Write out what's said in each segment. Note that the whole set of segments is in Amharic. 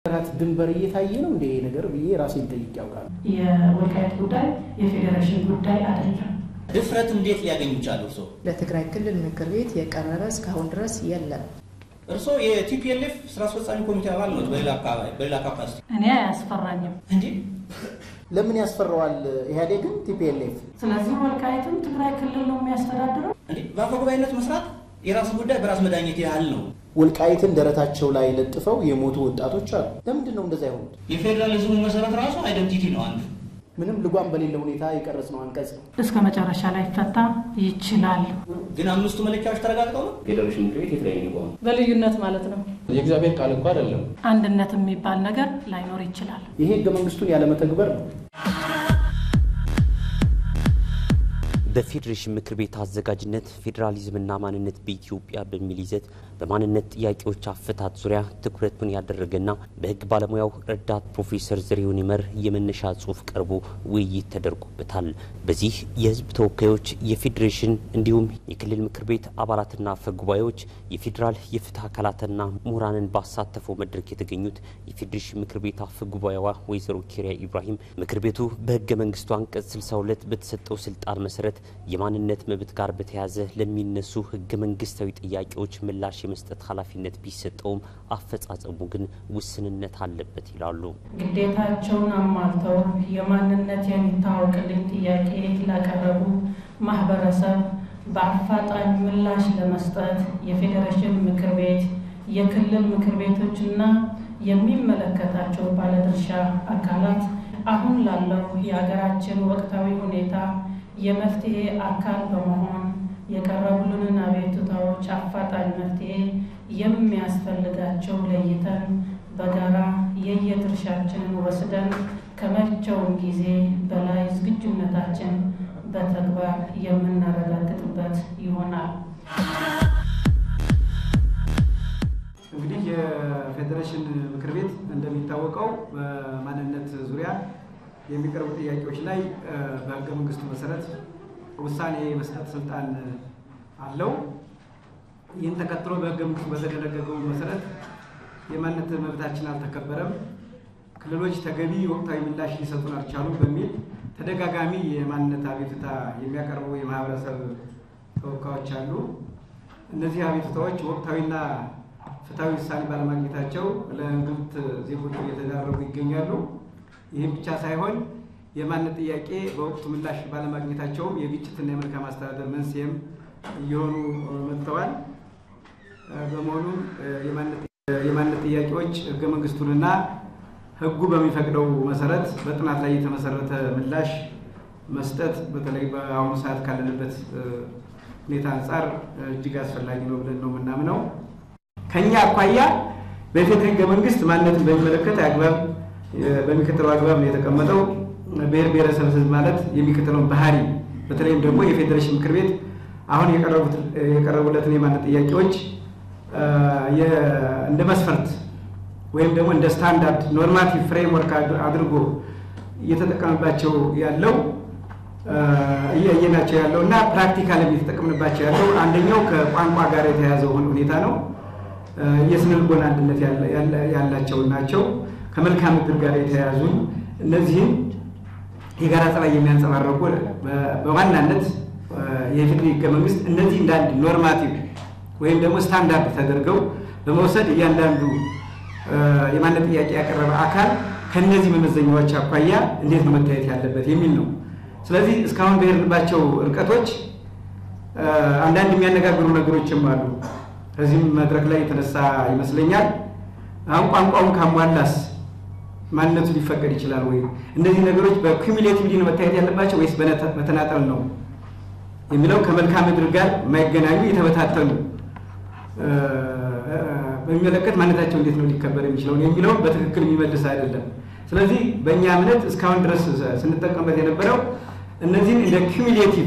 ራት ድንበር እየታየ ነው እንደ ነገር ብዬ ራሴን ጠይቄ ያውቃል። የወልቃይት ጉዳይ የፌዴሬሽን ጉዳይ አይደለም። ድፍረት እንዴት ሊያገኙ ቻሉ? እርስዎ ለትግራይ ክልል ምክር ቤት የቀረበ እስካሁን ድረስ የለም። እርስዎ የቲፒኤልኤፍ ስራ አስፈጻሚ ኮሚቴ አባል ነው። በሌላ ካፓሲቲ እኔ አያስፈራኝም። እንዴ ለምን ያስፈራዋል ኢህአዴግን ቲፒኤልኤፍ? ስለዚህ ወልቃይትም ትግራይ ክልል ነው የሚያስተዳድረው። እንዴ በአፈ ጉባኤነት መስራት የራሱ ጉዳይ በራስ መዳኘት ያህል ነው። ወልቃይትን ደረታቸው ላይ ለጥፈው የሞቱ ወጣቶች አሉ። ለምንድን ነው እንደዛ የሆኑት? የፌዴራሊዝሙ መሰረት ራሱ አይደንቲቲ ነው አንዱ ምንም ልጓም በሌለ ሁኔታ የቀረጽነው አንቀጽ ነው። እስከ መጨረሻ ላይ ፈታ ይችላል። ግን አምስቱ መለኪያዎች ተረጋግጠው ነው ፌዴሬሽን ምክር ቤት የተለያዩ ሊቋሙ በልዩነት ማለት ነው። የእግዚአብሔር ቃል እንኳ አይደለም። አንድነት የሚባል ነገር ላይኖር ይችላል። ይሄ ህገ መንግስቱን ያለመተግበር ነው። በፌዴሬሽን ምክር ቤት አዘጋጅነት ፌዴራሊዝምና ማንነት በኢትዮጵያ በሚል ይዘት በማንነት ጥያቄዎች አፈታት ዙሪያ ትኩረቱን ያደረገና በሕግ ባለሙያው ረዳት ፕሮፌሰር ዘሪሁን ይመር የመነሻ ጽሑፍ ቀርቦ ውይይት ተደርጎበታል። በዚህ የሕዝብ ተወካዮች የፌዴሬሽን እንዲሁም የክልል ምክር ቤት አባላትና አፈ ጉባኤዎች የፌዴራል የፍትህ አካላትና ምሁራንን ባሳተፈው መድረክ የተገኙት የፌዴሬሽን ምክር ቤት አፈ ጉባኤዋ ወይዘሮ ኬሪያ ኢብራሂም ምክር ቤቱ በሕገ መንግስቱ አንቀጽ 62 በተሰጠው ስልጣን መሰረት የማንነት መብት ጋር በተያያዘ ለሚነሱ ህገ መንግስታዊ ጥያቄዎች ምላሽ የመስጠት ኃላፊነት ቢሰጠውም አፈጻጸሙ ግን ውስንነት አለበት ይላሉ። ግዴታቸውን አሟልተው የማንነት የሚታወቅልኝ ጥያቄ ላቀረቡ ማህበረሰብ በአፋጣኝ ምላሽ ለመስጠት የፌዴሬሽን ምክር ቤት፣ የክልል ምክር ቤቶችና የሚመለከታቸው ባለድርሻ አካላት አሁን ላለው የሀገራችን ወቅታዊ ሁኔታ የመፍትሄ አካል በመሆን የቀረቡልንን አቤቱታዎች አፋጣኝ መፍትሄ የሚያስፈልጋቸው ለይተን በጋራ የየድርሻችንን ወስደን ከመቼውም ጊዜ በላይ ዝግጁነታችን በተግባር የምናረጋግጥበት ይሆናል። እንግዲህ የፌዴሬሽን ምክር ቤት እንደሚታወቀው በማንነት ዙሪያ የሚቀርቡ ጥያቄዎች ላይ በሕገ መንግስቱ መሰረት ውሳኔ የመስጠት ስልጣን አለው። ይህን ተከትሎ በሕገ መንግስቱ በተደነገገው መሰረት የማንነት መብታችን አልተከበረም፣ ክልሎች ተገቢ ወቅታዊ ምላሽ ሊሰጡን አልቻሉም በሚል ተደጋጋሚ የማንነት አቤቱታ የሚያቀርቡ የማህበረሰብ ተወካዮች አሉ። እነዚህ አቤቱታዎች ወቅታዊና ፍትሐዊ ውሳኔ ባለማግኘታቸው ለእንግልት ዜጎቹ እየተዳረጉ ይገኛሉ። ይህም ብቻ ሳይሆን የማንነት ጥያቄ በወቅቱ ምላሽ ባለማግኘታቸውም የግጭትና የመልካም አስተዳደር መንስኤም እየሆኑ መጥተዋል። በመሆኑም የማንነት ጥያቄዎች ህገ መንግስቱንና ህጉ በሚፈቅደው መሰረት በጥናት ላይ የተመሰረተ ምላሽ መስጠት በተለይ በአሁኑ ሰዓት ካለንበት ሁኔታ አንጻር እጅግ አስፈላጊ ነው ብለን ነው የምናምነው። ከኛ አኳያ በፌዴራል ህገ መንግስት ማንነትን በሚመለከት አግባብ በሚከተለው አግባብ ነው የተቀመጠው። ብሔር ብሔረሰብ ህዝብ ማለት የሚከተለውን ባህሪ በተለይም ደግሞ የፌዴሬሽን ምክር ቤት አሁን የቀረቡለትን የማንነት ጥያቄዎች እንደ መስፈርት ወይም ደግሞ እንደ ስታንዳርድ ኖርማቲቭ ፍሬምወርክ አድርጎ እየተጠቀምባቸው ያለው እያየናቸው ያለው እና ፕራክቲካል እየተጠቀምንባቸው ያለው አንደኛው ከቋንቋ ጋር የተያያዘው ሁኔታ ነው። የስነ ልቦና አንድነት ያላቸው ናቸው። ከመልክዓ ምድር ጋር የተያያዙ እነዚህም የጋራ ጸባይ የሚያንጸባረቁ በዋናነት የኢፌዴሪ ህገ መንግስት እነዚህ እንደ አንድ ኖርማቲቭ ወይም ደግሞ ስታንዳርድ ተደርገው በመውሰድ እያንዳንዱ የማንነት ጥያቄ ያቀረበ አካል ከእነዚህ መመዘኛዎች አኳያ እንዴት ነው መታየት ያለበት የሚል ነው። ስለዚህ እስካሁን በሄድንባቸው ርቀቶች አንዳንድ የሚያነጋግሩ ነገሮችም አሉ። ከዚህም መድረክ ላይ የተነሳ ይመስለኛል አሁን ቋንቋውን ካሟላስ ማንነቱ ሊፈቀድ ይችላል ወይ? እነዚህ ነገሮች በኩሚሌቲቭሊ ነው መታየት ያለባቸው ወይስ በተናጠል ነው የሚለው ከመልክዓ ምድር ጋር የማይገናኙ የተበታተኑ በሚመለከት ማንነታቸው እንዴት ነው ሊከበር የሚችለውን የሚለውን በትክክል የሚመልስ አይደለም። ስለዚህ በእኛ እምነት እስካሁን ድረስ ስንጠቀምበት የነበረው እነዚህን እንደ ኩሚሌቲቭ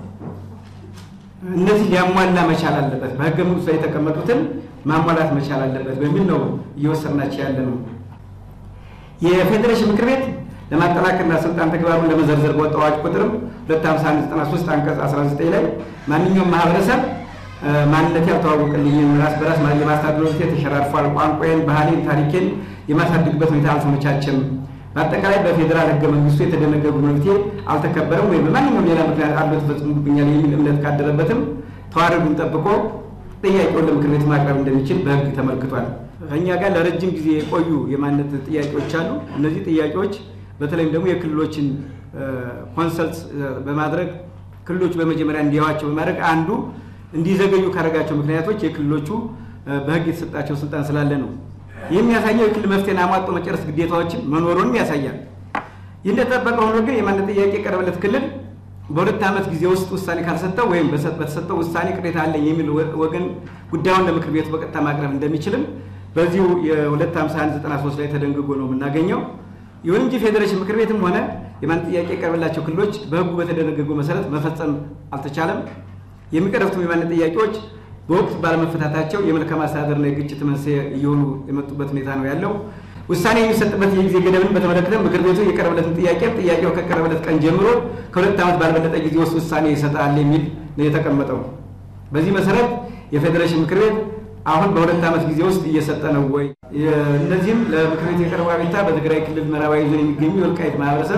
እነዚህ ሊያሟላ መቻል አለበት፣ በህገ መንግስቱ ላይ የተቀመጡትን ማሟላት መቻል አለበት በሚል ነው እየወሰድናቸው ያለ ነው። የፌዴሬሽን ምክር ቤት ለማጠናከርና ስልጣን ተግባሩን ለመዘርዘር በወጣው አዋጅ ቁጥርም 25193 አንቀጽ 19 ላይ ማንኛውም ማህበረሰብ ማንነት ያልተዋወቅልኝም ራስ በራስ የማስተዳደር መብቴ ተሸራርፏል፣ ቋንቋዬን፣ ባህሌን፣ ታሪኬን የማሳድግበት ሁኔታ አልተመቻቸም። በአጠቃላይ በፌዴራል ህገ መንግስቱ የተደነገጉ መብቴ አልተከበረም ወይም በማንኛውም ሌላ ምክንያት አድሎ ተፈጽሞብኛል የሚል እምነት ካደረበትም ተዋረዱን ጠብቆ ጥያቄውን ለምክር ቤት ማቅረብ እንደሚችል በህግ ተመልክቷል። ከእኛ ጋር ለረጅም ጊዜ የቆዩ የማንነት ጥያቄዎች አሉ። እነዚህ ጥያቄዎች በተለይም ደግሞ የክልሎችን ኮንሰልት በማድረግ ክልሎቹ በመጀመሪያ እንዲያዋቸው በማድረግ አንዱ እንዲዘገዩ ካደረጋቸው ምክንያቶች የክልሎቹ በህግ የተሰጣቸው ስልጣን ስላለ ነው። ይህ የሚያሳየው የክልል መፍትሄን አሟጦ መጨረስ ግዴታዎችን መኖሩንም ያሳያል። ይህ እንደተጠበቀ ሆኖ ግን የማንነት ጥያቄ የቀረበለት ክልል በሁለት ዓመት ጊዜ ውስጥ ውሳኔ ካልሰጠው ወይም በተሰጠው ውሳኔ ቅሬታ አለኝ የሚል ወገን ጉዳዩን ለምክር ቤቱ በቀጥታ ማቅረብ እንደሚችልም በዚሁ የ25193 ላይ ተደንግጎ ነው የምናገኘው። ይሁን እንጂ ፌዴሬሽን ምክር ቤትም ሆነ የማንነት ጥያቄ የቀረበላቸው ክልሎች በህጉ በተደነገገው መሰረት መፈጸም አልተቻለም። የሚቀርቡት የማንነት ጥያቄዎች በወቅት ባለመፈታታቸው የመልካም አስተዳደርና የግጭት መንስኤ እየሆኑ የመጡበት ሁኔታ ነው ያለው። ውሳኔ የሚሰጥበት የጊዜ ገደብን በተመለከተ ምክር ቤቱ የቀረበለትን ጥያቄ ጥያቄው ከቀረበለት ቀን ጀምሮ ከሁለት ዓመት ባልበለጠ ጊዜ ውስጥ ውሳኔ ይሰጣል የሚል ነው የተቀመጠው። በዚህ መሰረት የፌዴሬሽን ምክር ቤት አሁን በሁለት ዓመት ጊዜ ውስጥ እየሰጠ ነው ወይ? እነዚህም ለምክር ቤት የቀረበው አቤቱታ በትግራይ ክልል ምዕራባዊ ዞን የሚገኙ የወልቃይት ማህበረሰብ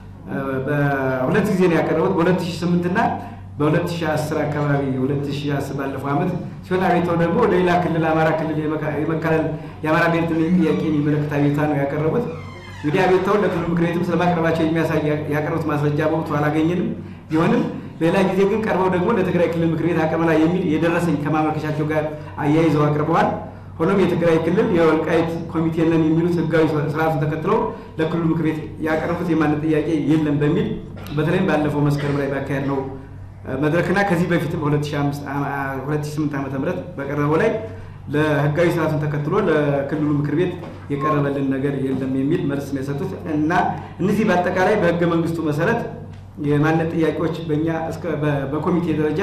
በሁለት ጊዜ ነው ያቀረቡት በ2008 እና በ2010 አካባቢ 2010 ባለፈው ዓመት ሲሆን አቤታው ደግሞ ወደ ሌላ ክልል አማራ ክልል የመካለል የአማራ ብሔርተኝነት ጥያቄ የሚመለከት አቤቱታ ነው ያቀረቡት። እንግዲህ አቤቱታውን ለክልሉ ምክር ቤትም ስለማቅረባቸው የሚያሳይ ያቀረቡት ማስረጃ በወቅቱ አላገኘንም። ቢሆንም ሌላ ጊዜ ግን ቀርበው ደግሞ ለትግራይ ክልል ምክር ቤት አቅርበናል የሚል የደረሰኝ ከማመልከቻቸው ጋር አያይዘው አቅርበዋል። ሆኖም የትግራይ ክልል የወልቃይት ኮሚቴ ነን የሚሉት ህጋዊ ስርዓቱን ተከትለው ለክልሉ ምክር ቤት ያቀረቡት የማንነት ጥያቄ የለም በሚል በተለይም ባለፈው መስከረም ላይ ባካሄድ ነው መድረክና ከዚህ በፊትም 2008 ዓ ም በቀረበው ላይ ለህጋዊ ስርዓቱን ተከትሎ ለክልሉ ምክር ቤት የቀረበልን ነገር የለም የሚል መልስ ነው የሰጡት እና እነዚህ በአጠቃላይ በህገ መንግስቱ መሰረት የማንነት ጥያቄዎች በእኛ በኮሚቴ ደረጃ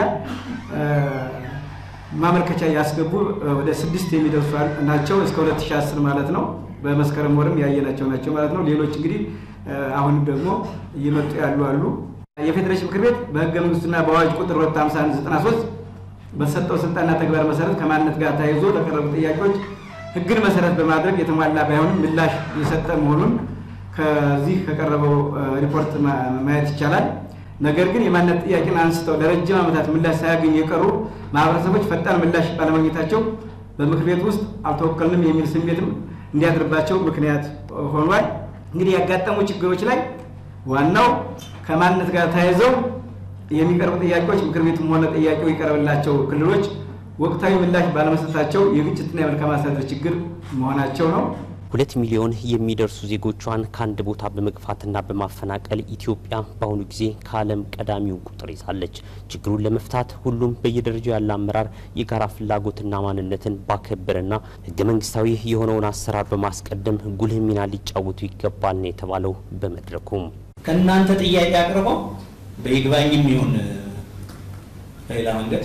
ማመልከቻ ያስገቡ ወደ ስድስት የሚደርሱ ናቸው። እስከ 2010 ማለት ነው። በመስከረም ወርም ያየናቸው ናቸው ማለት ነው። ሌሎች እንግዲህ አሁንም ደግሞ እየመጡ ያሉ አሉ። የፌዴሬሽን ምክር ቤት በህገ መንግስቱና በአዋጅ ቁጥር 25193 በተሰጠው ስልጣንና ተግባር መሰረት ከማንነት ጋር ተያይዞ ለቀረቡ ጥያቄዎች ህግን መሰረት በማድረግ የተሟላ ባይሆንም ምላሽ የሰጠ መሆኑን ከዚህ ከቀረበው ሪፖርት ማየት ይቻላል። ነገር ግን የማንነት ጥያቄን አንስተው ለረጅም ዓመታት ምላሽ ሳያገኙ የቀሩ ማህበረሰቦች ፈጣን ምላሽ ባለማግኘታቸው በምክር ቤት ውስጥ አልተወከልንም የሚል ስሜትም እንዲያድርባቸው ምክንያት ሆኗል። እንግዲህ ያጋጠሙ ችግሮች ላይ ዋናው ከማንነት ጋር ተያይዘው የሚቀርቡ ጥያቄዎች ምክር ቤቱም ሆነ ጥያቄው የቀረበላቸው ክልሎች ወቅታዊ ምላሽ ባለመስጠታቸው የግጭትና የመልካም አስተዳደር ችግር መሆናቸው ነው። ሁለት ሚሊዮን የሚደርሱ ዜጎቿን ከአንድ ቦታ በመግፋትና በማፈናቀል ኢትዮጵያ በአሁኑ ጊዜ ከዓለም ቀዳሚውን ቁጥር ይዛለች። ችግሩን ለመፍታት ሁሉም በየደረጃው ያለ አመራር የጋራ ፍላጎትና ማንነትን ባከበረና ሕገ መንግስታዊ የሆነውን አሰራር በማስቀደም ጉልህ ሚና ሊጫወቱ ይገባል ነው የተባለው። በመድረኩም ከእናንተ ጥያቄ አቅርበው በይግባኝም ይሁን በሌላ መንገድ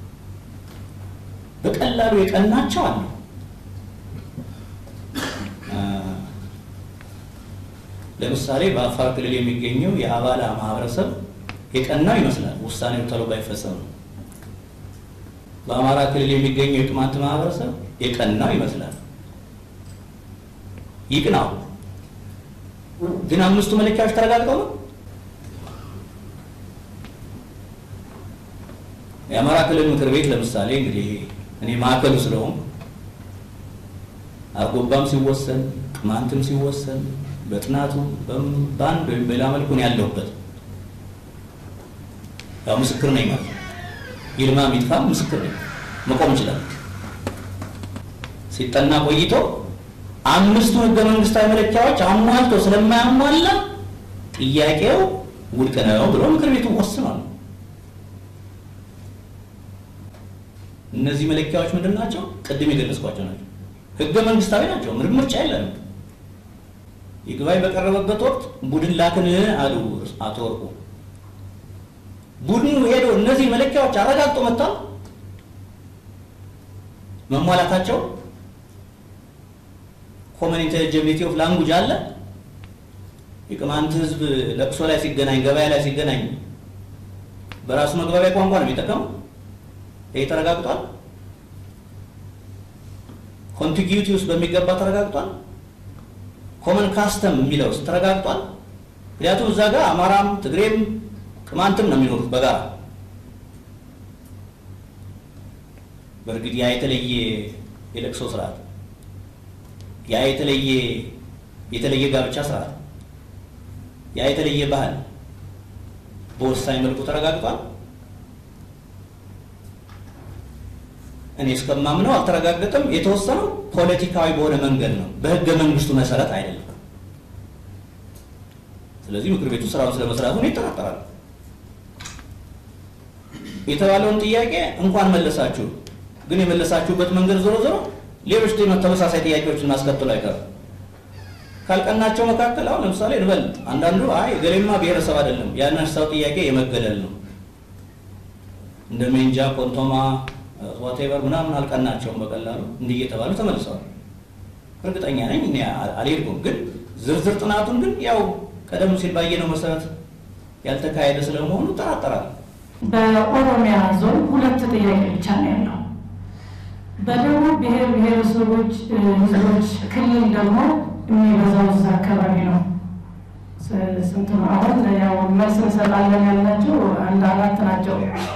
በቀላሉ የቀናቸው አሉ። ለምሳሌ በአፋር ክልል የሚገኘው የአባላ ማህበረሰብ የቀናው ይመስላል ውሳኔው ቶሎ ባይፈጸም ነው። በአማራ ክልል የሚገኘው የቅማንት ማህበረሰብ የቀናው ይመስላል ይቅናው። ግን አምስቱ መለኪያዎች ተረጋግጠው ነው። የአማራ ክልል ምክር ቤት ለምሳሌ እንግዲህ እኔ ማዕከሉ ስለሆን አርጎባም ሲወሰን ቅማንትም ሲወሰን በጥናቱ በአንድ ወይም በሌላ መልኩ ነው ያለሁበት። ያው ምስክር ነኝ ማለት ነው። ይልማ ሚጥፋ ምስክር ነኝ፣ መቆም ይችላል። ሲጠና ቆይቶ አምስቱ ህገ መንግስታዊ መለኪያዎች አሟልቶ ስለማያሟላ ጥያቄው ውድቅ ነው ብሎ ምክር ቤቱ ወስኗል። እነዚህ መለኪያዎች ምንድን ናቸው? ቅድም የገለጽኳቸው ናቸው። ህገ መንግስታዊ ናቸው። ምንም ምርጫ የለንም። ይግባኝ በቀረበበት ወቅት ቡድን ላክን አሉ አቶ ወርቁ። ቡድኑ ሄዶ እነዚህ መለኪያዎች አረጋግጦ መጥቷል መሟላታቸው። ኮመን ኢንተሊጀቢሊቲ ኦፍ ላንጉጅ አለ። የቅማንት ህዝብ ለቅሶ ላይ ሲገናኝ፣ ገበያ ላይ ሲገናኝ በራሱ መግባቢያ ቋንቋ ነው የሚጠቀመው። ይሄ ተረጋግጧል። ኮንቲጊዩቲ ውስጥ በሚገባ ተረጋግጧል። ኮመን ካስተም የሚለው ተረጋግጧል። ምክንያቱም እዛ ጋር አማራም ትግሬም ቅማንትም ነው የሚኖሩት በጋራ በእርግጥ ያ የተለየ የለቅሶ ስርዓት ያ የተለየ የተለየ ጋብቻ ስርዓት ያ የተለየ ባህል በወሳኝ መልኩ ተረጋግጧል። እኔ እስከማምነው አልተረጋገጠም። የተወሰነው ፖለቲካዊ በሆነ መንገድ ነው፣ በህገ መንግስቱ መሰረት አይደለም። ስለዚህ ምክር ቤቱ ስራውን ስለመስራቱ እኔ እጠራጠራለሁ። የተባለውን ጥያቄ እንኳን መለሳችሁ፣ ግን የመለሳችሁበት መንገድ ዞሮ ዞሮ ሌሎች ተመሳሳይ ጥያቄዎችን ማስከተሉ አይቀርም። ካልቀናቸው መካከል አሁን ለምሳሌ እንበል አንዳንዱ አይ ገሌማ ብሔረሰብ አይደለም ያነሳው ጥያቄ የመገለል ነው እንደ ሜንጃ ኮንቶማ ዋቴቨር ምናምን አልቀናቸውም በቀላሉ እንዲህ እየተባሉ ተመልሰዋል። እርግጠኛ ነኝ እኔ አልሄድኩም፣ ግን ዝርዝር ጥናቱን ግን ያው ቀደም ሲል ባየነው መሰረት ያልተካሄደ ስለመሆኑ እጠራጠራለሁ። በኦሮሚያ ዞን ሁለት ጥያቄ ብቻ ነው ያለው። በደቡብ ብሔር ብሔረሰቦች ህዝቦች ክልል ደግሞ የሚበዛው እዛ አካባቢ ነው። ስንት ነው አሁን? ያው መልስ እንሰጣለን ያልናቸው አንድ አራት ናቸው።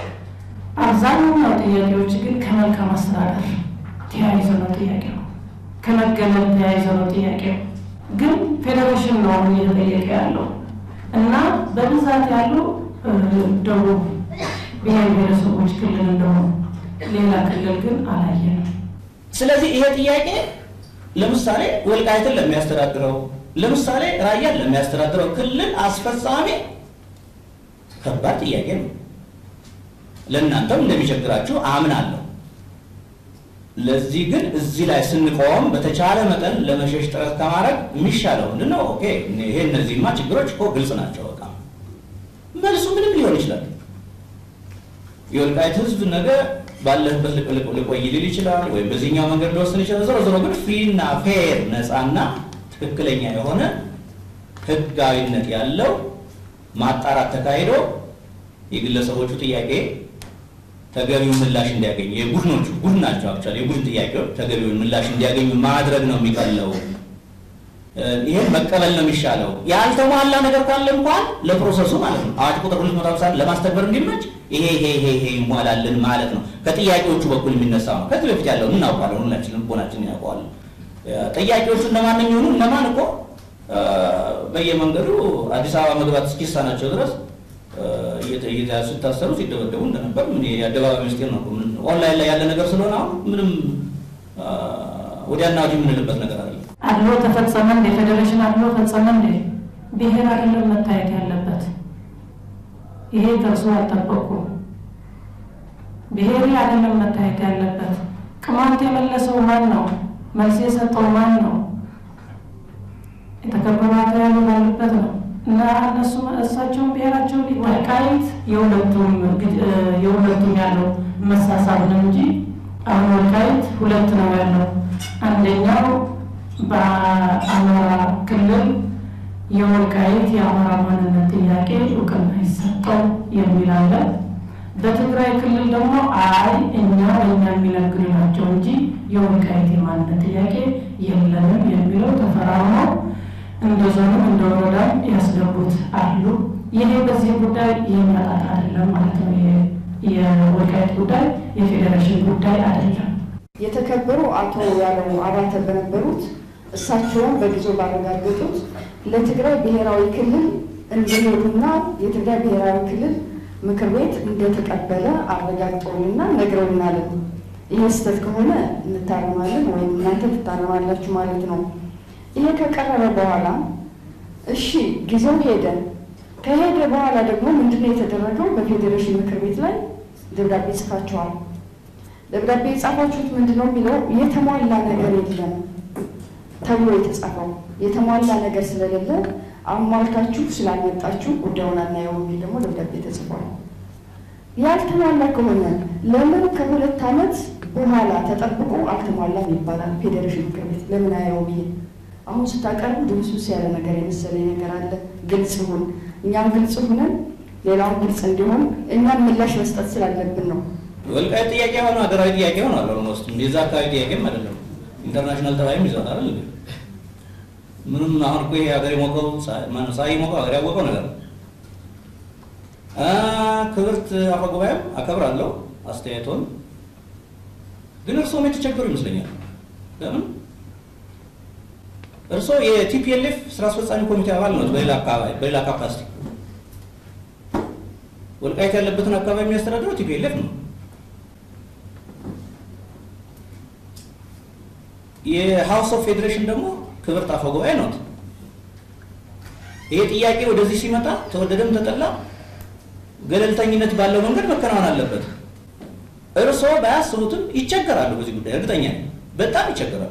አብዛኛው ጥያቄዎች ግን ከመልካም አስተዳደር ተያይዞ ነው ጥያቄው፣ ከመገለል ተያይዞ ነው ጥያቄው። ግን ፌዴሬሽን ነው አሁን እየተጠየቀ ያለው እና በብዛት ያሉ ደቡብ ብሔር ብሔረሰቦች ክልል እንደሆኑ ሌላ ክልል ግን አላየንም። ስለዚህ ይሄ ጥያቄ ለምሳሌ ወልቃይትን ለሚያስተዳድረው ለምሳሌ ራያን ለሚያስተዳድረው ክልል አስፈጻሚ ከባድ ጥያቄ ነው። ለእናንተም እንደሚቸግራችሁ አምናለሁ። ለዚህ ግን እዚህ ላይ ስንቆም በተቻለ መጠን ለመሸሽ ጥረት ከማድረግ የሚሻለው ምንድን ነው? ኦኬ ይሄ እነዚህማ ችግሮች እኮ ግልጽ ናቸው። በቃ መልሱ ምንም ሊሆን ይችላል። የወልቃይት ህዝብ ነገ ባለህበት ልቆይ ሊል ይችላል፣ ወይም በዚህኛው መንገድ ሊወስን ይችላል። ዞሮ ዞሮ ግን ፍሪና ፌር ነፃና ትክክለኛ የሆነ ህጋዊነት ያለው ማጣራት ተካሂዶ የግለሰቦቹ ጥያቄ ተገቢውን ምላሽ እንዲያገኙ የቡድኖቹ ቡድን ናቸው አክቹዋሊ የቡድን ጥያቄዎች ተገቢውን ምላሽ እንዲያገኙ ማድረግ ነው የሚቀለው። ይህን መቀበል ነው የሚሻለው። ያልተሟላ ነገር ካለ እንኳን ለፕሮሰሱ ማለት ነው አዋጅ ቁጥር ሁለት መቶ ሃምሳ ለማስተግበር እንዲመች ይሄ ይሄ ይሄ ይሄ ይሟላልን ማለት ነው። ከጥያቄዎቹ በኩል የሚነሳ ነው። ከዚህ በፊት ያለውን እናውቃለን፣ ሁላችንም ልቦናችንን ያውቀዋለን። ጥያቄዎቹ እነማን የሚሆኑ እነማን እኮ በየመንገዱ አዲስ አበባ መግባት እስኪሳናቸው ድረስ እየተያዙ ሲታሰሩ ሲደበደቡ እንደነበር ምን የአደባባይ ምስጢር ነው። ኦንላይን ላይ ያለ ነገር ስለሆነ አሁን ምንም ወዲያና ወዲህ የምንልበት ነገር አለ። አድሎ ተፈጸመ እንደ ፌዴሬሽን አድሎ ፈጸመ እንደ ብሔር አይደለም መታየት ያለበት። ይሄ ከእርሱ አልጠበቁም። ብሔር አይደለም መታየት ያለበት። ቅማንት የመለሰው ማን ነው? መልስ የሰጠው ማን ነው? የተከበሩ አቶ ያሉ ባሉበት ነው እና እነሱ እሳቸውን ብሔራቸው ወልቃይት የሁለቱም የሁለቱም ያለው መሳሳብ ነው እንጂ አሁን ወልቃይት ሁለት ነው ያለው። አንደኛው በአማራ ክልል የወልቃይት የአማራ ማንነት ጥያቄ እውቅና ይሰጠው የሚል አለ። በትግራይ ክልል ደግሞ አይ እኛ በእኛ የሚነግዱ ናቸው እንጂ የወልቃይት የማንነት ጥያቄ የለንም የሚለው ተፈራርመው እንደ ዞንም እንደ ወረዳም ያስገቡት አሉ። ይሄ በዚህ ጉዳይ የሚያጣት አይደለም ማለት ነው። የወልቃይት ጉዳይ የፌዴሬሽን ጉዳይ አይደለም። የተከበሩ አቶ ያለው አባተ በነበሩት እሳቸውን በጊዜው ባረጋገጡት ለትግራይ ብሔራዊ ክልል እንደሄዱና የትግራይ ብሔራዊ ክልል ምክር ቤት እንደተቀበለ አረጋግጠውንና ነግረውናል። ይህ ስህተት ከሆነ እንታረማለን ወይም እናንተ ትታረማላችሁ ማለት ነው። ይሄ ከቀረበ በኋላ እሺ ጊዜው ሄደ። ከሄደ በኋላ ደግሞ ምንድነው የተደረገው? በፌዴሬሽን ምክር ቤት ላይ ደብዳቤ ጽፋችኋል። ደብዳቤ የጻፋችሁት ምንድነው የሚለው የተሟላ ነገር የለም ተብሎ የተጻፈው የተሟላ ነገር ስለሌለ አሟልታችሁ ስላልመጣችሁ ጉዳዩን አናየው የሚል ደግሞ ደብዳቤ ተጽፏል። ያልተሟላ ከሆነ ለምን ከሁለት ዓመት በኋላ ተጠብቆ አልተሟላም ይባላል? ፌዴሬሽን ምክር ቤት ለምን አየው ብዬ አሁን ስታቀርቡ ድምሱስ ያለ ነገር የመሰለኝ ነገር አለ። ግልጽ ይሁን፣ እኛም ግልጽ ሁነን ሌላውን ግልጽ እንዲሆን እኛም ምላሽ መስጠት ስላለብን ነው። ወልቃይት ጥያቄ ሆነ ሀገራዊ ጥያቄ ሆነ አለ ኦልሞስት የዛ አካባቢ ጥያቄም አይደለም ኢንተርናሽናል ተባይም ይዘዋል አይደል ምንም አሁን እኮ ይሄ ሀገር የሞቀው ሳይ ሞቀው ሀገር ያወቀው ነገር ነው። ክብርት አፈጉባኤም አከብራለሁ አስተያየቶን፣ ግን እርስዎም የተቸገሩ ይመስለኛል። ለምን እርስዎ የቲፒኤልኤፍ ስራ አስፈጻሚ ኮሚቴ አባል ነው። በሌላ አካባቢ በሌላ ካፓሲቲ ወልቃይት ያለበትን አካባቢ የሚያስተዳድረው ቲፒኤልኤፍ ነው። የሀውስ ኦፍ ፌዴሬሽን ደግሞ ክብርት አፈ ጉባኤ ነው። ይሄ ጥያቄ ወደዚህ ሲመጣ ተወደደም ተጠላ ገለልተኝነት ባለው መንገድ መከናወን አለበት። እርስዎ ባያስቡትም ይቸገራሉ። በዚህ ጉዳይ እርግጠኛ ነኝ፣ በጣም ይቸገራሉ።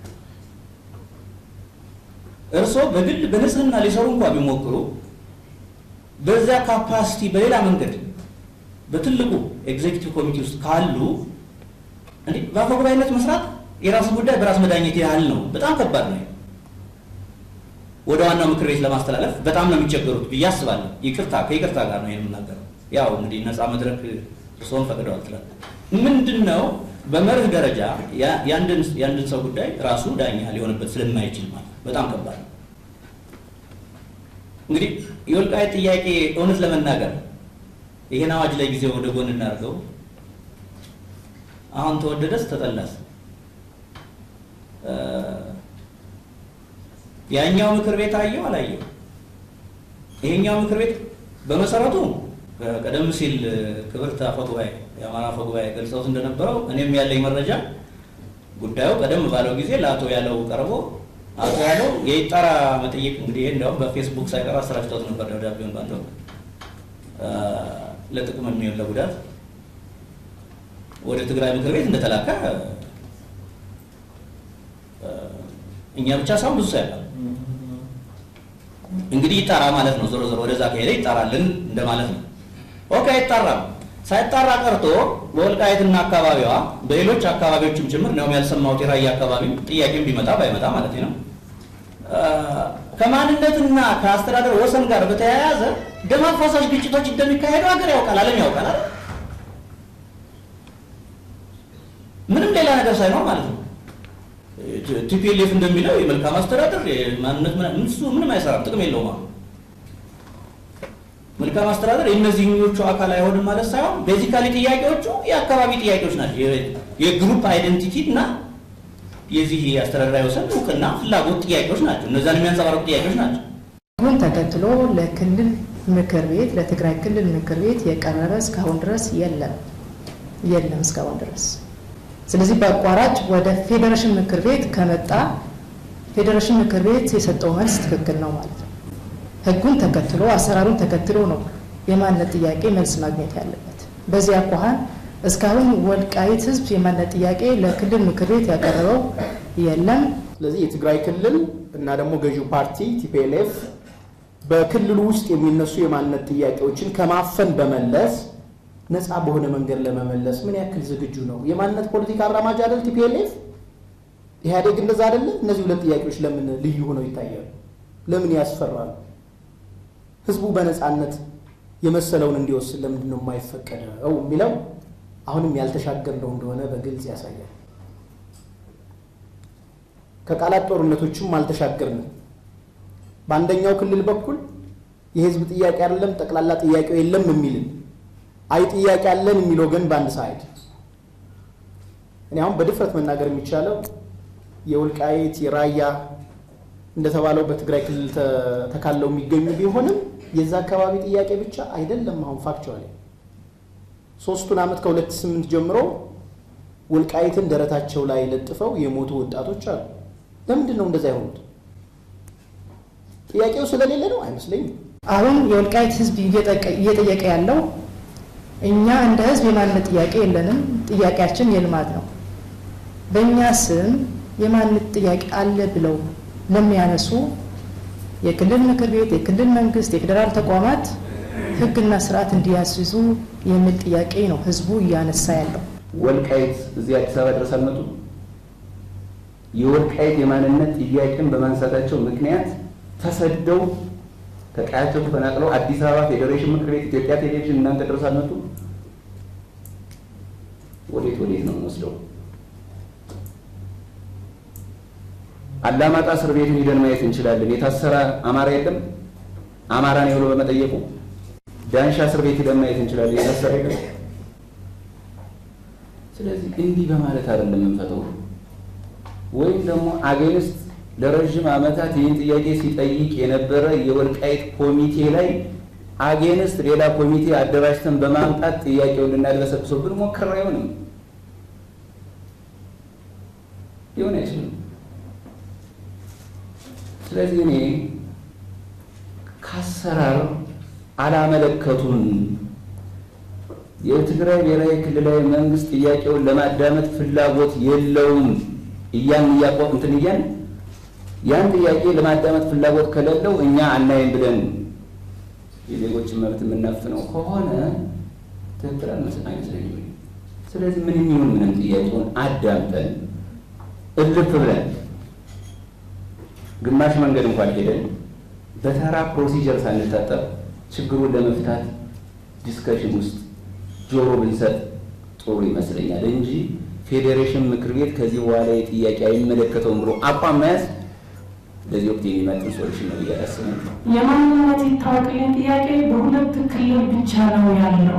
እርስዎ በግል በንጽህና ሊሰሩ እንኳ ቢሞክሩ በዚያ ካፓሲቲ በሌላ መንገድ በትልቁ ኤግዜኪቲቭ ኮሚቴ ውስጥ ካሉ እንዴ በአፈ ጉባኤነት መስራት የራሱ ጉዳይ በራስ መዳኘት ያህል ነው። በጣም ከባድ ነው። ወደ ዋናው ምክር ቤት ለማስተላለፍ በጣም ነው የሚቸገሩት ብዬ አስባለሁ። ይቅርታ ከይቅርታ ጋር ነው የምናገረው። ያው እንግዲህ ነፃ መድረክ እርስዎን ፈቅደዋል ትላል። ምንድን ነው በመርህ ደረጃ የአንድን ሰው ጉዳይ ራሱ ዳኛ ሊሆንበት ስለማይችል ማለት በጣም ከባድ ነው። እንግዲህ የወልቃይት ጥያቄ እውነት ለመናገር ይሄን አዋጅ ላይ ጊዜ ወደ ጎን እናድርገው። አሁን ተወደደስ ተጠላስ ያኛው ምክር ቤት አየው አላየው፣ ይሄኛው ምክር ቤት በመሰረቱ ቀደም ሲል ክብርት አፈጉባኤ የአማራ አፈጉባኤ ገልጸውት እንደነበረው እኔም ያለኝ መረጃ ጉዳዩ ቀደም ባለው ጊዜ ለአቶ ያለው ቀርቦ አቶ ያለው የይጣራ መጠየቅ እንግዲህ እንዲያውም በፌስቡክ ሳይቀር አሰራጭተውት ነበር ደብዳቤውን ባንተ ለጥቅም የሚሆን ለጉዳት ወደ ትግራይ ምክር ቤት እንደተላከ እኛ ብቻ ሳይሆን ብዙ ሰው ያውቃል። እንግዲህ ይጣራ ማለት ነው። ዞሮ ዞሮ ወደዛ ከሄደ ይጣራልን እንደማለት ነው። ኦኬ አይጣራም። ሳይጣራ ቀርቶ በወልቃይትና አካባቢዋ በሌሎች አካባቢዎችም ጭምር ነው ያልሰማሁት። የራያ አካባቢ ጥያቄም ቢመጣ ባይመጣ ማለት ነው ከማንነትና ከአስተዳደር ወሰን ጋር በተያያዘ ደም አፋሳሽ ግጭቶች እንደሚካሄዱ ሀገር ያውቃል፣ ዓለም ያውቃል አይደል? ምንም ሌላ ነገር ሳይኖር ማለት ነው። ቲፒኤልኤፍ እንደሚለው የመልካም አስተዳደር ማንነት እሱ ምንም አይሰራም፣ ጥቅም የለውም። አሁን መልካም አስተዳደር የእነዚህኞቹ አካል አይሆንም ማለት ሳይሆን ቤዚካሊ ጥያቄዎቹ የአካባቢ ጥያቄዎች ናቸው። የግሩፕ አይደንቲቲ እና የዚህ የአስተዳደራዊ ወሰን እውቅና ፍላጎት ጥያቄዎች ናቸው። እነዛን የሚያንጸባርቁ ጥያቄዎች ናቸው። ህጉን ተከትሎ ለክልል ምክር ቤት ለትግራይ ክልል ምክር ቤት የቀረበ እስካሁን ድረስ የለም የለም እስካሁን ድረስ ስለዚህ በአቋራጭ ወደ ፌዴሬሽን ምክር ቤት ከመጣ ፌዴሬሽን ምክር ቤት የሰጠው መልስ ትክክል ነው ማለት ነው። ህጉን ተከትሎ አሰራሩን ተከትሎ ነው የማንነት ጥያቄ መልስ ማግኘት ያለበት። በዚህ አኳኋን እስካሁን ወልቃይት ህዝብ የማንነት ጥያቄ ለክልል ምክር ቤት ያቀረበው የለም። ስለዚህ የትግራይ ክልል እና ደግሞ ገዢው ፓርቲ ቲፒኤልኤፍ በክልሉ ውስጥ የሚነሱ የማንነት ጥያቄዎችን ከማፈን በመለስ ነፃ በሆነ መንገድ ለመመለስ ምን ያክል ዝግጁ ነው? የማንነት ፖለቲካ አራማጅ አይደል ቲፒኤልኤፍ? ኢህአዴግ እንደዛ አይደለ? እነዚህ ሁለት ጥያቄዎች ለምን ልዩ ሆነው ይታያሉ? ለምን ያስፈራሉ? ህዝቡ በነፃነት የመሰለውን እንዲወስን ለምንድን ነው የማይፈቀደው የሚለው አሁንም ያልተሻገርነው እንደሆነ በግልጽ ያሳያል። ከቃላት ጦርነቶችም አልተሻገርንም። በአንደኛው ክልል በኩል የህዝብ ጥያቄ አይደለም ጠቅላላ ጥያቄው የለም የሚልን አይ ጥያቄ አለን የሚለው ግን በአንድ ሳይድ እኔ አሁን በድፍረት መናገር የሚቻለው የወልቃይት የራያ እንደተባለው በትግራይ ክልል ተካለው የሚገኙ ቢሆንም የዛ አካባቢ ጥያቄ ብቻ አይደለም። አሁን ፋክቸዋሊ ሶስቱን ዓመት ከሁለት ስምንት ጀምሮ ወልቃይትን ደረታቸው ላይ ለጥፈው የሞቱ ወጣቶች አሉ። ለምንድን ነው እንደዛ የሆኑት? ጥያቄው ስለሌለ ነው አይመስለኝም። አሁን የወልቃይት ህዝብ እየጠየቀ ያለው እኛ እንደ ህዝብ የማንነት ጥያቄ የለንም፣ ጥያቄያችን የልማት ነው። በእኛ ስም የማንነት ጥያቄ አለ ብለው ለሚያነሱ የክልል ምክር ቤት፣ የክልል መንግስት፣ የፌዴራል ተቋማት ህግና ስርዓት እንዲያስይዙ የሚል ጥያቄ ነው ህዝቡ እያነሳ ያለው። ወልቃይት እዚህ አዲስ አበባ ድረስ አልመጡም። የወልቃይት የማንነት ጥያቄን በማንሳታቸው ምክንያት ተሰደው ከቀያቸው ተፈናቅለው አዲስ አበባ ፌዴሬሽን ምክር ቤት፣ ኢትዮጵያ ቴሌቪዥን እናንተ ድረስ አልመጡም። ወዴት ወዴት ነው የምንወስደው? አላማጣ እስር ቤትን ሂደን ማየት እንችላለን። የታሰረ አማራ የለም አማራ ነው ብሎ በመጠየቁ። ዳንሻ እስር ቤት ሂደን ማየት እንችላለን። የታሰረ የለም። ስለዚህ እንዲህ በማለት አይደለም የምንፈተው። ወይም ደግሞ አገንስት ለረዥም ዓመታት ይህን ጥያቄ ሲጠይቅ የነበረ የወልቃይት ኮሚቴ ላይ አጌንስት ሌላ ኮሚቴ አደራጅተን በማምጣት ጥያቄውን ልናድበሰብሰው ብንሞክር አይሆንም፣ ሊሆን አይችልም። ስለዚህ እኔ ከአሰራር አላመለከቱን የትግራይ ብሔራዊ ክልላዊ መንግስት ጥያቄውን ለማዳመጥ ፍላጎት የለውም እያን እያቆም እንትን እያን ያን ጥያቄ ለማዳመጥ ፍላጎት ከሌለው እኛ አናይም ብለን የዜጎችን መብት የምናፍነው ከሆነ ትክክል አይመስለኝም። ስለዚህ ምንም ይሁን ምንም ጥያቄውን አዳምጠን እልፍ ብለን ግማሽ መንገድ እንኳን ሄደን በተራ ፕሮሲጀር ሳንታጠብ ችግሩን ለመፍታት ዲስከሽን ውስጥ ጆሮ ብንሰጥ ጥሩ ይመስለኛል እንጂ ፌዴሬሽን ምክር ቤት ከዚህ በኋላ የጥያቄ አይመለከተውም ብሎ አቋም መያዝ ለዚህ ወቅት የሚመጥን ሶሉሽን ነው ብዬ አላስብም። የማንነት ይታወቅልኝ ጥያቄ በሁለት ክልል ብቻ ነው ያለው።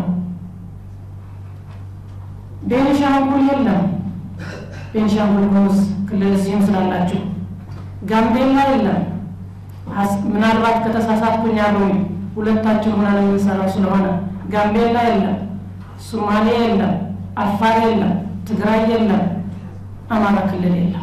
ቤንሻንጉል የለም። ቤንሻንጉል ጉሙዝ ክልል እዚህም ስላላችሁ፣ ጋምቤላ የለም። ምናልባት ከተሳሳትኩኝ ያሉኝ ሁለታችሁ ሆነን የምንሰራው ስለሆነ ጋምቤላ የለም፣ ሶማሌ የለም፣ አፋር የለም፣ ትግራይ የለም፣ አማራ ክልል የለም።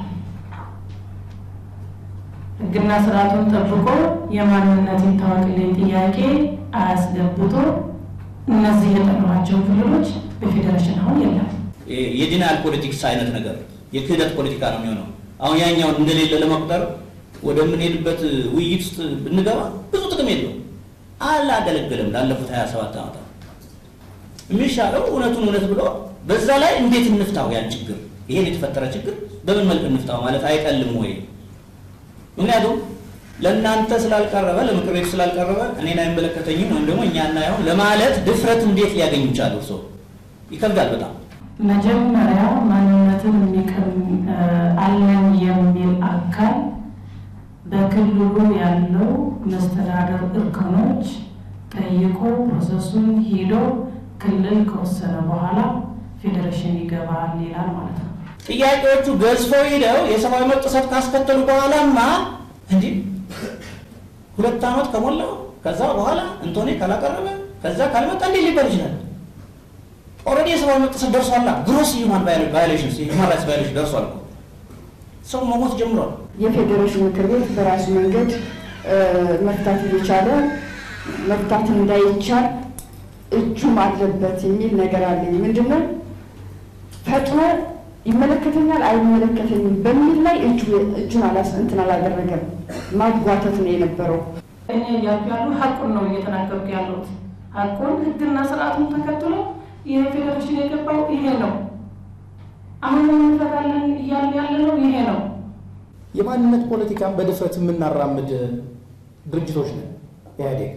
ሕግና ስርዓቱን ጠብቆ የማንነት ይታወቅልኝ ጥያቄ አያስገብቶ እነዚህ የጠሯቸው ክልሎች በፌዴሬሽን አሁን የለም። የዲናል ፖለቲክስ አይነት ነገር የክህደት ፖለቲካ ነው የሚሆነው። አሁን ያኛውን እንደሌለ ለመቁጠር ወደምንሄድበት ውይይት ውስጥ ብንገባ ብዙ ጥቅም የለው አላገለገለም ላለፉት 27 ዓመታት። የሚሻለው እውነቱን እውነት ብሎ በዛ ላይ እንዴት እንፍታው ያን ችግር ይሄን የተፈጠረ ችግር በምን መልክ እንፍታው ማለት አይቀልም ወይ? ምክንያቱም ለእናንተ ስላልቀረበ ለምክር ቤቱ ስላልቀረበ እኔን አይመለከተኝም ወይም ደግሞ እኛ እናየውን ለማለት ድፍረት እንዴት ሊያገኙ ቻሉ? ሰው ይከብዳል በጣም መጀመሪያ ማንነትን የሚቀም አለን የሚል አካል በክልሉ ያለው መስተዳደር እርከኖች ጠይቆ ፕሮሰሱን ሂዶ ክልል ከወሰነ በኋላ ፌዴሬሽን ይገባል ይላል ማለት ነው። ጥያቄዎቹ ገዝፈው ሂደው የሰብአዊ መብት ጥሰት ካስከተሉ በኋላማ እንዲህ ሁለት ዓመት ከሞላው ከዛ በኋላ እንቶኔ ካላቀረበ ከዛ ካልመጣ እንዴት ሊባል ይችላል? ኦልሬዲ የሰብአዊ መብት ጥሰት ደርሷላ። ግሮስ ሂውማን ቫዮሌሽን ሂውማን ራይትስ ቫዮሌሽን ደርሷል። ሰው መሞት ጀምሯል። የፌዴሬሽን ምክር ቤት በራሱ መንገድ መፍታት እየቻለ መፍታት እንዳይቻል እጁም አለበት የሚል ነገር አለኝ። ምንድነው ፈጥኖ ይመለከተኛል አይመለከተኝም በሚል ላይ እጁን አላስ እንትን አላደረገም። ማጓተት ነው የነበረው። እኔ እያልኩ ያሉ ሀቁን ነው እየተናገርኩ ያለሁት። ሀቁን ህግና ስርዓቱን ተከትሎ ይሄ ፌዴሬሽን የገባው ይሄ ነው። አሁን እንፈታለን እያልን ያለ ነው ይሄ ነው። የማንነት ፖለቲካን በድፍረት የምናራምድ ድርጅቶች ነን ኢህአዴግ።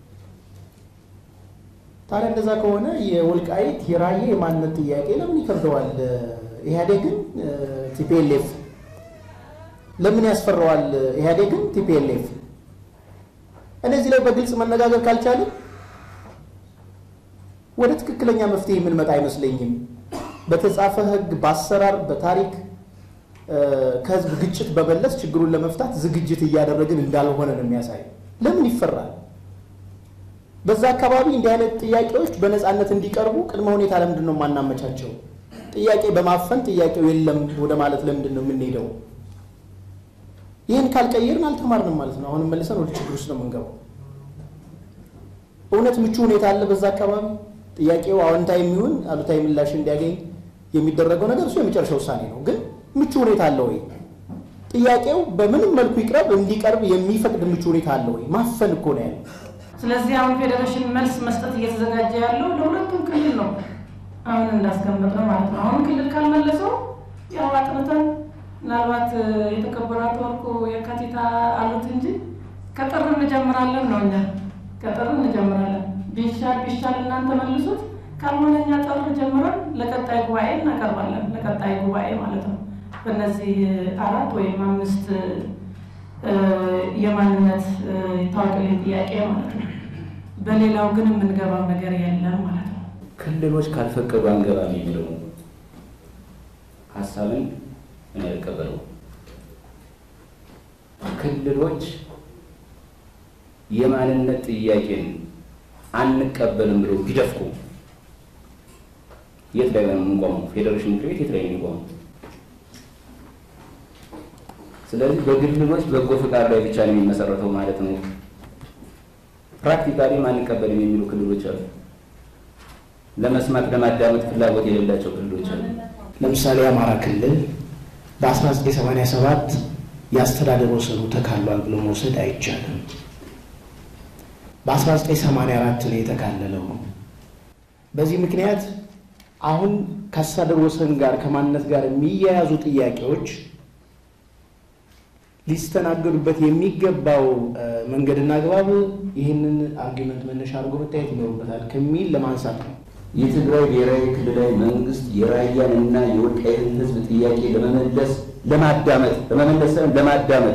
ታዲያ እንደዛ ከሆነ የወልቃይት የራየ የማንነት ጥያቄ ለምን ይከብደዋል? ኢህአዴግን ቲፒኤልኤፍ ለምን ያስፈራዋል? ኢህአዴግን ቲፒኤልኤፍ እነዚህ ላይ በግልጽ መነጋገር ካልቻለን ወደ ትክክለኛ መፍትሄ የምንመጣ አይመስለኝም። በተጻፈ ህግ፣ በአሰራር፣ በታሪክ ከህዝብ ግጭት በመለስ ችግሩን ለመፍታት ዝግጅት እያደረግን እንዳልሆነ ነው የሚያሳይ። ለምን ይፈራል? በዛ አካባቢ እንዲህ አይነት ጥያቄዎች በነፃነት እንዲቀርቡ ቅድመ ሁኔታ ለምንድን ነው የማናመቻቸው? ጥያቄ በማፈን ጥያቄው የለም ወደ ማለት ለምንድን ነው የምንሄደው? ይህን ካልቀየርን አልተማርንም ማለት ነው። አሁንም መልሰን ወደ ችግር ውስጥ ነው የምንገባው። እውነት ምቹ ሁኔታ አለ በዛ አካባቢ? ጥያቄው አዎንታዊ የሚሆን አሉታዊ ምላሽ እንዲያገኝ የሚደረገው ነገር እሱ የመጨረሻ ውሳኔ ነው። ግን ምቹ ሁኔታ አለ ወይ? ጥያቄው በምንም መልኩ ይቅረብ እንዲቀርብ የሚፈቅድ ምቹ ሁኔታ አለ ወይ? ማፈን እኮ ነው ያለው። ስለዚህ አሁን ፌዴሬሽን መልስ መስጠት እየተዘጋጀ ያለው ለሁለቱም ክልል ነው። አሁን እንዳስቀመጥነው ማለት ነው። አሁን ክልል ካልመለሰው ያው አጥንተን ምናልባት የተከበሩ አቶ ወርቁ የካቲት አሉት እንጂ ከጥር እንጀምራለን ነው እኛ ከጥር እንጀምራለን። ቢሻል ቢሻል እናንተ መልሱት፣ ካልሆነ እኛ ጥር ጀምረን ለቀጣይ ጉባኤ እናቀርባለን። ለቀጣይ ጉባኤ ማለት ነው። በእነዚህ አራት ወይም አምስት የማንነት ይታወቅልኝ ጥያቄ ማለት ነው። በሌላው ግን የምንገባው ነገር የለም ማለት ነው። ክልሎች ካልፈቀዱ አንገባም የሚለው ሀሳብን እኔ አልቀበለው። ክልሎች የማንነት ጥያቄን አንቀበልም ብለው ቢደፍቁ የት ላይ ነው የምንቆመው? ፌዴሬሽን ምክር ቤት የት ላይ ነው የሚቆመው? ስለዚህ በክልሎች በጎ ፈቃድ ላይ ብቻ ነው የሚመሰረተው ማለት ነው። ፕራክቲካሊ አንቀበልም የሚሉ ክልሎች አሉ። ለመስማት ለማዳመጥ ፍላጎት የሌላቸው ክልሎች አሉ። ለምሳሌ የአማራ ክልል በ1987 የአስተዳደር ወሰኑ ተካሏል ብሎ መውሰድ አይቻልም። በ1984 ነው የተካለለው። በዚህ ምክንያት አሁን ከአስተዳደር ወሰን ጋር ከማንነት ጋር የሚያያዙ ጥያቄዎች ሊስተናገዱበት የሚገባው መንገድና አግባብ ይህንን አርጊመንት መነሻ አድርጎ መታየት ይኖርበታል ከሚል ለማንሳት ነው። የትግራይ ብሔራዊ ክልላዊ መንግስት የራያን እና የወልቃይትን ሕዝብ ጥያቄ ለመመለስ ለማዳመጥ ለመመለስ ሳይሆን ለማዳመጥ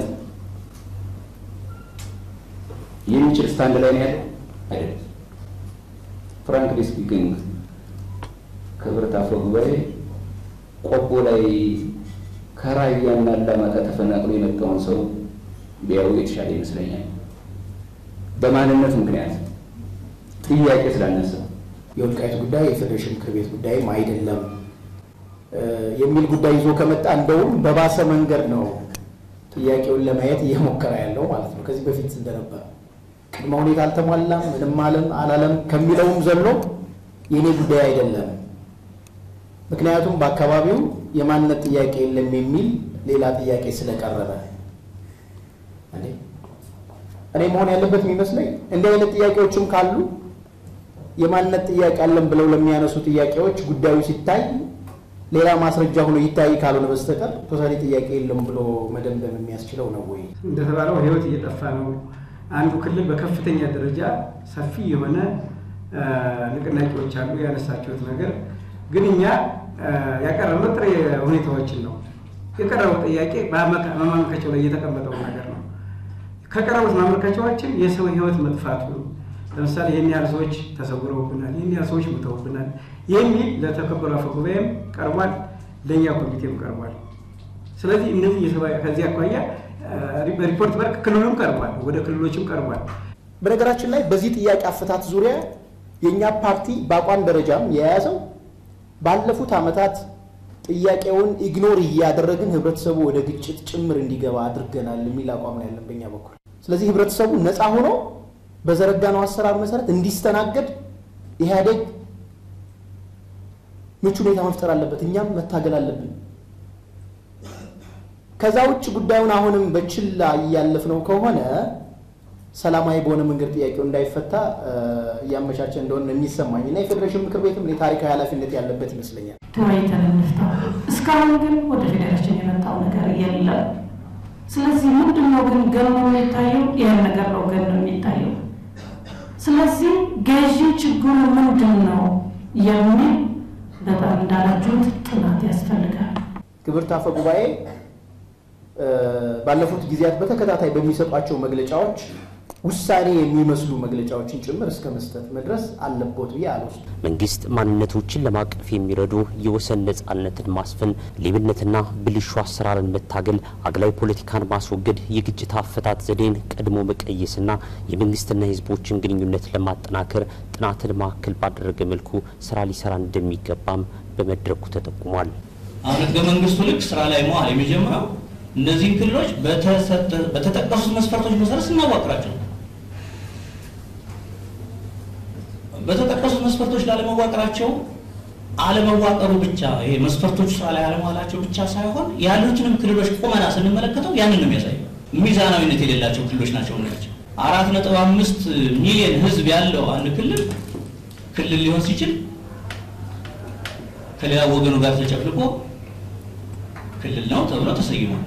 የሚችል ስታንድ ላይ ነው ያለው አይደለም። ፍራንክሊ ስፒኪንግ ክብርት አፈ ጉባኤ ቆቦ ላይ ከራያና አላማጣ ተፈናቅሎ የመጣውን ሰው ቢያዩ የተሻለ ይመስለኛል። በማንነት ምክንያት ጥያቄ ስላነሳ የወልቃይት ጉዳይ የፌዴሬሽን ምክር ቤት ጉዳይም አይደለም የሚል ጉዳይ ይዞ ከመጣ እንደውም በባሰ መንገድ ነው ጥያቄውን ለማየት እየሞከረ ያለው ማለት ነው። ከዚህ በፊት እንደነበረ ቅድመ ሁኔታ አልተሟላም፣ ምንም አለም አላለም ከሚለውም ዘሎ የእኔ ጉዳይ አይደለም፣ ምክንያቱም በአካባቢው የማንነት ጥያቄ የለም የሚል ሌላ ጥያቄ ስለቀረበ እኔ መሆን ያለበት የሚመስለኝ እንዲህ አይነት ጥያቄዎችም ካሉ የማንነት ጥያቄ አለን ብለው ለሚያነሱ ጥያቄዎች ጉዳዩ ሲታይ ሌላ ማስረጃ ሆኖ ይታይ ካልሆነ በስተቀር ቶታሊ ጥያቄ የለም ብሎ መደምደም የሚያስችለው ነው ወይ? እንደተባለው ህይወት እየጠፋ ነው። አንዱ ክልል በከፍተኛ ደረጃ ሰፊ የሆነ ንቅናቄዎች አሉ። ያነሳችሁት ነገር ግን እኛ ያቀረብነው ጥሬ ሁኔታዎችን ነው። የቀረበው ጥያቄ በማመልከቻው ላይ የተቀመጠው ነገር ነው። ከቀረቡት ማመልከቻዎችን የሰው ህይወት መጥፋቱ ለምሳሌ ይህን ያህል ሰዎች ተሰውረውብናል፣ ይህን ያህል ሰዎች ሙተውብናል የሚል ለተከበሩ አፈ ጉባኤም ቀርቧል፣ ለእኛ ኮሚቴም ቀርቧል። ስለዚህ እነዚህ ከዚህ አኳያ ሪፖርት በርክ ክልሉም ቀርቧል፣ ወደ ክልሎችም ቀርቧል። በነገራችን ላይ በዚህ ጥያቄ አፈታት ዙሪያ የእኛ ፓርቲ በአቋም ደረጃም የያዘው ባለፉት ዓመታት ጥያቄውን ኢግኖር እያደረግን ህብረተሰቡ ወደ ግጭት ጭምር እንዲገባ አድርገናል የሚል አቋም ነው ያለን በእኛ በኩል። ስለዚህ ህብረተሰቡ ነፃ ሆኖ በዘረጋነው አሰራር መሰረት እንዲስተናገድ ኢህአዴግ ምቹ ሁኔታ መፍጠር አለበት፣ እኛም መታገል አለብን። ከዛ ውጭ ጉዳዩን አሁንም በችላ እያለፍነው ከሆነ ሰላማዊ በሆነ መንገድ ጥያቄው እንዳይፈታ እያመቻቸ እንደሆነ የሚሰማኝ እና የፌዴሬሽን ምክር ቤትም ታሪካዊ ኃላፊነት ያለበት ይመስለኛል። ተወያይተን እንፍታው። እስካሁን ግን ወደ ፌዴሬሽን የመጣው ነገር የለም። ስለዚህ ምንድን ነው ግን ገኖ የሚታየው? ይህን ነገር ነው ገኖ የሚታየው። ስለዚህ ገዢ ችግሩ ምንድን ነው የሚል በጣም እንዳላችሁት ጥናት ያስፈልጋል። ክብርት አፈ ጉባኤ ባለፉት ጊዜያት በተከታታይ በሚሰጧቸው መግለጫዎች ውሳኔ የሚመስሉ መግለጫዎችን ጭምር እስከ መስጠት መድረስ አለቦት ብዬ አልወስድም። መንግስት ማንነቶችን ለማቀፍ የሚረዱ የወሰን ነጻነትን ማስፈን፣ ሌብነትና ብልሹ አሰራርን መታገል፣ አግላይ ፖለቲካን ማስወገድ፣ የግጭት አፈታት ዘዴን ቀድሞ መቀየስና የመንግስትና የህዝቦችን ግንኙነት ለማጠናከር ጥናትን ማዕከል ባደረገ መልኩ ስራ ሊሰራ እንደሚገባም በመድረኩ ተጠቁሟል። አሁን ህገ መንግስቱ ልክ ስራ ላይ መዋል የሚጀምረው እነዚህን ክልሎች በተጠቀሱት መስፈርቶች መሰረት ስናዋቅራቸው በተጠቀሱት መስፈርቶች ላለመዋቅራቸው አለመዋቀሩ ብቻ ይሄ መስፈርቶቹ ስራ ላይ አለመዋላቸው ብቻ ሳይሆን ያሉትንም ክልሎች ቁመና ስንመለከተው ያንን ነው የሚያሳየው። ሚዛናዊነት የሌላቸው ክልሎች ናቸው ናቸው። አራት ነጥብ አምስት ሚሊዮን ህዝብ ያለው አንድ ክልል ክልል ሊሆን ሲችል ከሌላ ወገኑ ጋር ተጨፍልቆ ክልል ነው ተብሎ ተሰይሟል።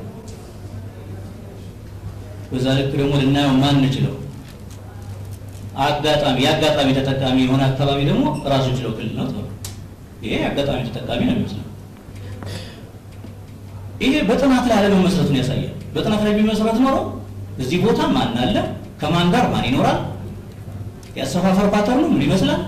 በዛ ልክ ደግሞ ልናየው ማንችለው አጋጣሚ የአጋጣሚ ተጠቃሚ የሆነ አካባቢ ደግሞ ራሱ ችለው ክልል ነው ተብሎ ይሄ አጋጣሚ ተጠቃሚ ነው የሚመስለው። ይሄ በጥናት ላይ አለመመስረቱን ያሳያል። በጥናት ላይ ቢመሰረት ኖሮ እዚህ ቦታ ማን አለ፣ ከማን ጋር ማን ይኖራል፣ የአሰፋፈር ፓተርኑ ምን ይመስላል፣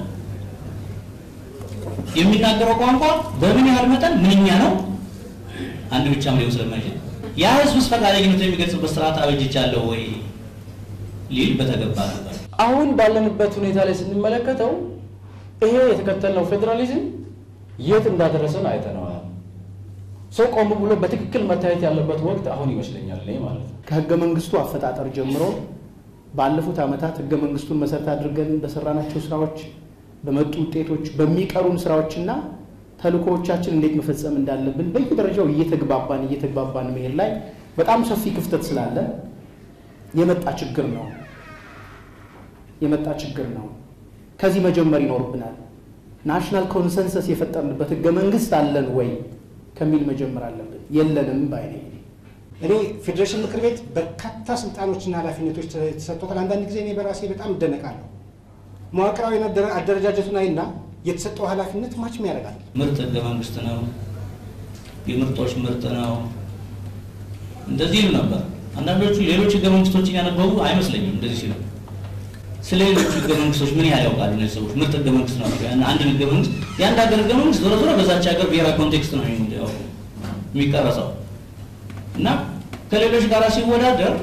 የሚናገረው ቋንቋ በምን ያህል መጠን ምንኛ ነው፣ አንድ ብቻም ሊሆን ስለማይችል ያ ህዝብስ ፈቃደኝነት የሚገልጽበት ስርዓት አበጅቻለሁ ወይ ሊል በተገባ ነበር። አሁን ባለንበት ሁኔታ ላይ ስንመለከተው ይሄ የተከተልነው ፌዴራሊዝም የት እንዳደረሰን አይተነዋል። ሰው ቆም ብሎ በትክክል መታየት ያለበት ወቅት አሁን ይመስለኛል እኔ ማለት ነው። ከህገ መንግስቱ አፈጣጠር ጀምሮ ባለፉት ዓመታት ህገ መንግስቱን መሰረት አድርገን በሰራናቸው ስራዎች፣ በመጡ ውጤቶች፣ በሚቀሩን ስራዎችና ተልእኮዎቻችን እንዴት መፈጸም እንዳለብን በየደረጃው እየተግባባን እየተግባባን መሄድ ላይ በጣም ሰፊ ክፍተት ስላለ የመጣ ችግር ነው የመጣ ችግር ነው። ከዚህ መጀመር ይኖርብናል። ናሽናል ኮንሰንሰስ የፈጠርንበት ህገ መንግስት አለን ወይ ከሚል መጀመር አለብን። የለንም ባይ ነኝ። እኔ ፌዴሬሽን ምክር ቤት በርካታ ስልጣኖችና ኃላፊነቶች ተሰጥቶታል። አንዳንድ ጊዜ እኔ በራሴ በጣም እደነቃለሁ። መዋቅራዊ አደረጃጀቱን አይና የተሰጠው ኃላፊነት ማችም ያደርጋል። ምርጥ ህገ መንግስት ነው፣ የምርጦች ምርጥ ነው፣ እንደዚህ ይሉ ነበር። አንዳንዶቹ ሌሎች ህገ መንግስቶችን ያነበቡ አይመስለኝም እንደዚህ ሲሉ። ስለ ሌሎቹ ህገ መንግስቶች ምን ያህል ያውቃሉ እነዚህ ሰዎች? ምርጥ ህገ መንግስት ነው አንድ ህገ መንግስት የአንድ ሀገር ህገ መንግስት ዞሮ ዞሮ በዛች ሀገር ብሔራዊ ኮንቴክስት ነው የሚቀረጸው እና ከሌሎች ጋር ሲወዳደር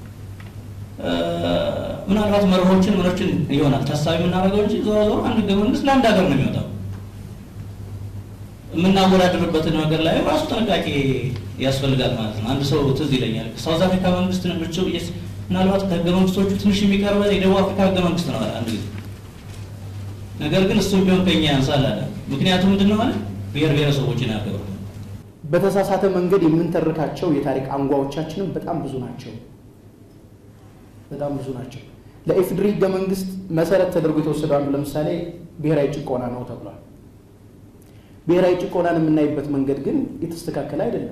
ምናልባት መርሆችን ምኖችን ይሆናል ታሳቢ የምናደርገው እንጂ ዞሮ ዞሮ አንድ ህገ መንግስት ለአንድ ሀገር ነው የሚወጣው። የምናወዳደርበትን ነገር ላይ ራሱ ጥንቃቄ ያስፈልጋል ማለት ነው። አንድ ሰው ትዝ ይለኛል ሳውዝ አፍሪካ መንግስት ብቻ ምናልባት ከህገ መንግስቶቹ ትንሽ የሚቀርበ የደቡብ አፍሪካ ህገ መንግስት ነው አንድ ጊዜ። ነገር ግን እሱም ቢሆን ከኛ ያንሳል አለ። ምክንያቱም ምንድን ነው ማለት ብሔር ብሔረሰቦችን ያከብራል። በተሳሳተ መንገድ የምንተርካቸው የታሪክ አንጓዎቻችንም በጣም ብዙ ናቸው። በጣም ብዙ ናቸው። ለኢፌዴሪ ህገ መንግስት መሰረት ተደርጎ የተወሰደው አንዱ ለምሳሌ ብሔራዊ ጭቆና ነው ተብሏል። ብሔራዊ ጭቆናን የምናይበት መንገድ ግን የተስተካከለ አይደለም።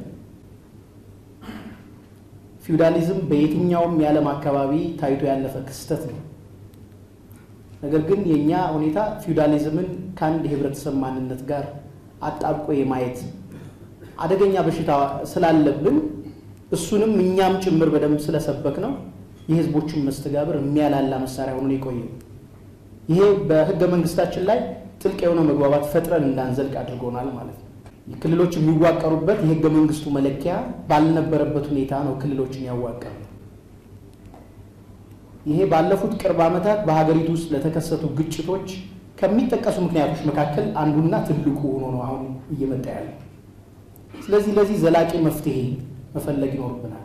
ፊውዳሊዝም በየትኛውም የዓለም አካባቢ ታይቶ ያለፈ ክስተት ነው። ነገር ግን የእኛ ሁኔታ ፊውዳሊዝምን ከአንድ የህብረተሰብ ማንነት ጋር አጣብቆ የማየት አደገኛ በሽታ ስላለብን እሱንም እኛም ጭምር በደንብ ስለሰበክ ነው የህዝቦችን መስተጋብር የሚያላላ መሳሪያ ሆኖ የቆየው። ይሄ በህገ መንግስታችን ላይ ጥልቅ የሆነ መግባባት ፈጥረን እንዳንዘልቅ አድርጎናል ማለት ነው። ክልሎች የሚዋቀሩበት የህገ መንግስቱ መለኪያ ባልነበረበት ሁኔታ ነው ክልሎችን ያዋቀሩ። ይሄ ባለፉት ቅርብ ዓመታት በሀገሪቱ ውስጥ ለተከሰቱ ግጭቶች ከሚጠቀሱ ምክንያቶች መካከል አንዱና ትልቁ ሆኖ ነው አሁን እየመጣ ያለው። ስለዚህ ለዚህ ዘላቂ መፍትሄ መፈለግ ይኖርብናል።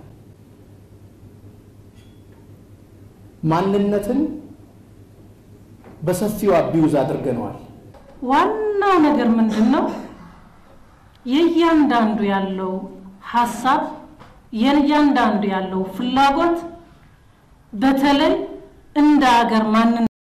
ማንነትን በሰፊው አቢውዝ አድርገነዋል። ዋናው ነገር ምንድን ነው? የእያንዳንዱ ያለው ሀሳብ የእያንዳንዱ ያለው ፍላጎት በተለይ እንደ ሀገር ማንን